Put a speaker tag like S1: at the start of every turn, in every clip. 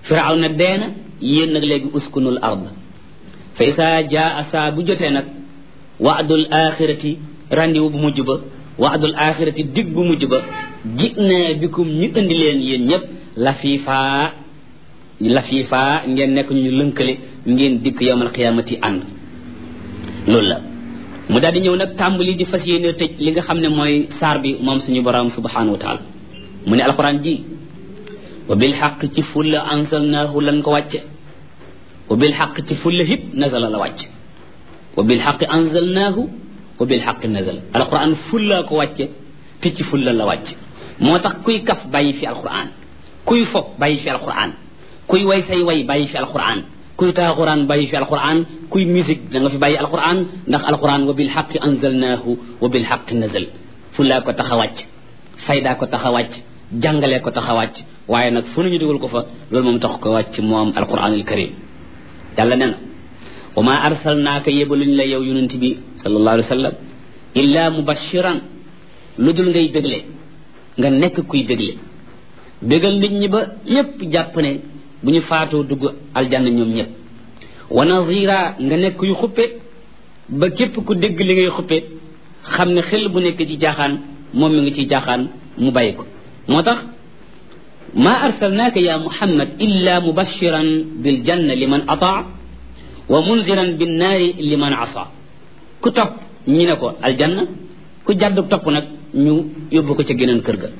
S1: firaw na deena yéen nag léegi uskunul ard fa isaa jaa saa bu jotee nag waadul axirati randiwu bu mujj ba waadul axirati dig bu mujj ba ji na bikum ñu indi leen yéen ñëpp lafiifaa lafiifaa ngeen nekk ñu lënkale ngeen dikk yowmal qiyaamati ànd loolu la mu daal di ñëw nag tàmbali di fas yéene tëj li nga xam ne mooy saar bi moom suñu borom subhanahu wa taala mu ne alquran ji wa bil xaq ci fulla anzalnaahu lan ko wàcce wa bil xaq ci fulla hip nazala la wàcce wa bil xaq anzalnaahu wa bil xaq nazala alquran fulla ko wàcce te ci fulla la wàcce moo tax kuy kaf bàyyi fi alquran kuy fo bàyyi fi alquran kuy way say way bàyyi fi alquran kuy taaxuraan bàyyi fi alquran kuy musique da nga fi bàyyi alquran ndax alquran wa bil xaqi anzalnaahu wa bil xaqi nazal fullaa ko tax a wàcc faydaa ko tax a wàcc jàngalee ko tax a wàcc waaye nag fu nañu dugal ko fa loolu moom tax ko wàcc moom alquran al karim yàlla nee na wa ma arsalnaaka yebaluñ la yow yonent bi sallallahu alayhi wa sallam illa mubashiran lu dul ngay bégle nga nekk kuy bégle bégal nit ñi ba ñëpp jàpp ne bu ñu faatoo dugg aljanna ñoom ñëpp wa nazira nga nekk yu xuppe ba képp ku dégg li ngay xuppe xam ne xel bu nekk ci jaaxaan moom mi ngi ci jaaxaan mu bàyyi ko moo tax ma arsalnaaka ya muhammad illa mubashiran bil janna liman ataa wa munziran bin naari liman asa ku topp ñi ne ko aljanna ku jàddu topp nag ñu yóbbu ko ca geneen kër ga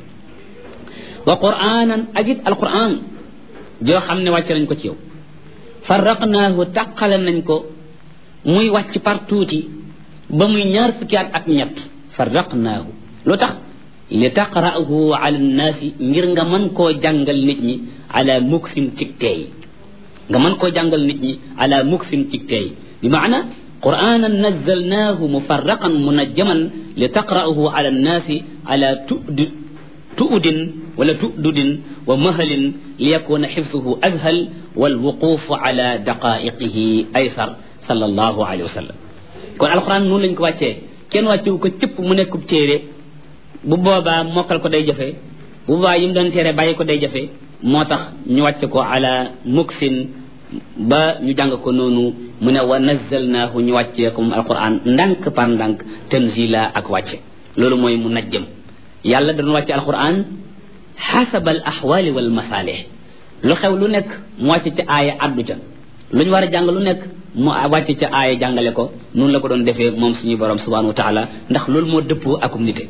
S1: wa quranan ak it alquran joo xam ne wàcc nañ ko ci yow farraqnaahu taqale nañ ko muy wàcc par tuuti ba muy ñaar fukki at ak ñett farraqnaahu lu tax li taqra'ahu ala nnaasi ngir nga mën koo jàngal nit ñi ala muksin cig teey nga mën koo jàngal nit ñi ala muksin cig teey bi maana qur'anan nazzalnaahu mufarraqan munajjaman li taqra'ahu ala nnaasi ala tudi tu'udin wala tu'dudin wa mahalin liyakuna xifsuhu azhal walwuqufu ala daqaiqihi aysar sallallahu alayhi wa sallam kon alquran noonu lañ ko wàccee kenn wàccewu ko cëpp mu nekkub téere bu boobaa mokkal ko day jafe bu boobaa yi mu doon téere bàyyi ko day jafe moo tax ñu wàcce ko ala muksin ba ñu jàng ko noonu mu ne wa nazzalnaahu ñu wàccee ko moom alquran ndànk par ndànk tanzila ak wàcce loolu mooy mu najjëm yàlla dañu wàcce alquran xasaba al axwaali wal masaalih lu xew lu nekk mu wàcce ca aaya addu ca lu ñu war a jàng lu nekk mu wàcce ca aaya jàngale ko noonu la ko doon defee moom suñu borom subhanahu wa taala ndax loolu moo dëppoo akum nite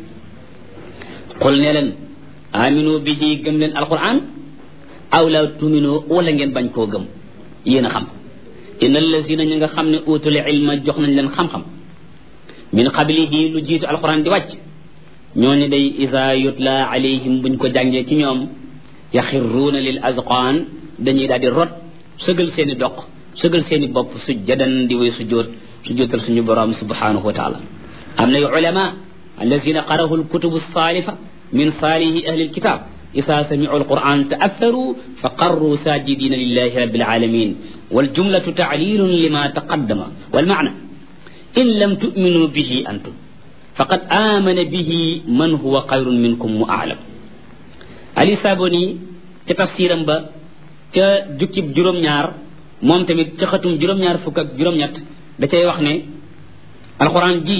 S1: qul ne leen aminu bi ji gëm leen alquran aw la tuminu wala ngeen bañ koo gëm yéen a xam inna allazina ñi nga xam ne utul ilma jox nañ leen xam-xam min qablihi lu jiitu alquran di wàcc ñooñu day isa yutla alayhim buñ ko jàngee ci ñoom yaxirruuna lil azqaan dañuy daal di rot sëgal seeni doq sëgal seeni bopp sujjadan di way sujjóot sujjóotal suñu borom subhanahu wa taala am na yu ulama alladina qarahu alkutubu salifa min salihi ahli alkitab isa samicu alquran taatharu fa qarru sajidina lillahi rabbil alamin waljumlatu taclilun lima taqaddama walmacna in lam tu'minu bihi antum faqad amana bihi man huwa xayrun minkum mu aalam ali saboni ca tafsiram ba ca jukkib juróom-ñaar moom tamit ca xatum juróom-ñaar fukk ak juróom-ñett da cay wax ne alxuraan ji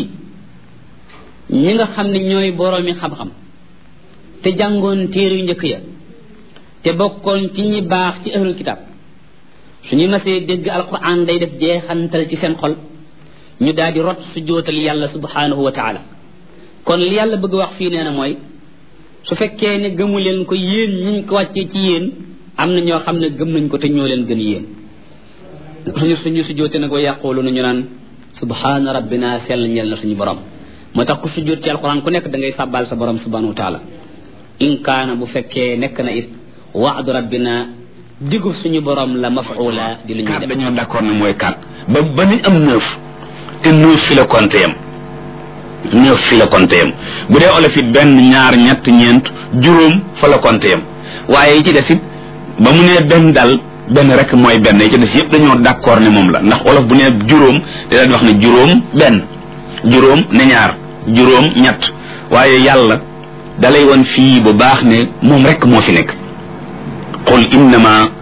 S1: ñi nga xam ne ñooy boroomi xam-xam te jàngoon téere yu njëkk ya te bokkoon ci ñi baax ci ahlul kitab suñu masee dégg alxuraan day def jeexantal ci seen xol ñu daal di rot su jootal yàlla subhanahu wa taala kon li yàlla bëgg wax fii nee na mooy su fekkee ne gëmu leen ko yéen ñiñ ko wàccee ci yéen am na ñoo xam ne gëm nañ ko te ñoo leen gën yéen suñu suñu su joote nag wa yàqoolu nañu naan subhana rabbina sell ñel na suñu borom moo tax ku su joot ci alquran ku nekk da ngay sàbbaal sa borom subhanahu wa taala in kaana bu fekkee nekk na it waadu rabbina diggu suñu borom la mafuula di lu ñuy def
S2: dañoo d'accord ne mooy quatre ba ba nañ am neuf te neuf fi la compté yam neuf fi la compté yam bu dee olof it benn ñaar ñett ñeent juróom fa la compté yam waaye yi ci des it ba mu nee benn dal benn rek mooy benn yi ci des yëpp dañoo d'accord ne moom la ndax olof bu nee juróom te daan wax ne juróom benn juróom ne ñaar juróom ñett waaye yàlla dalay woon fii bu baax ne moom rek moo fi nekk qul innama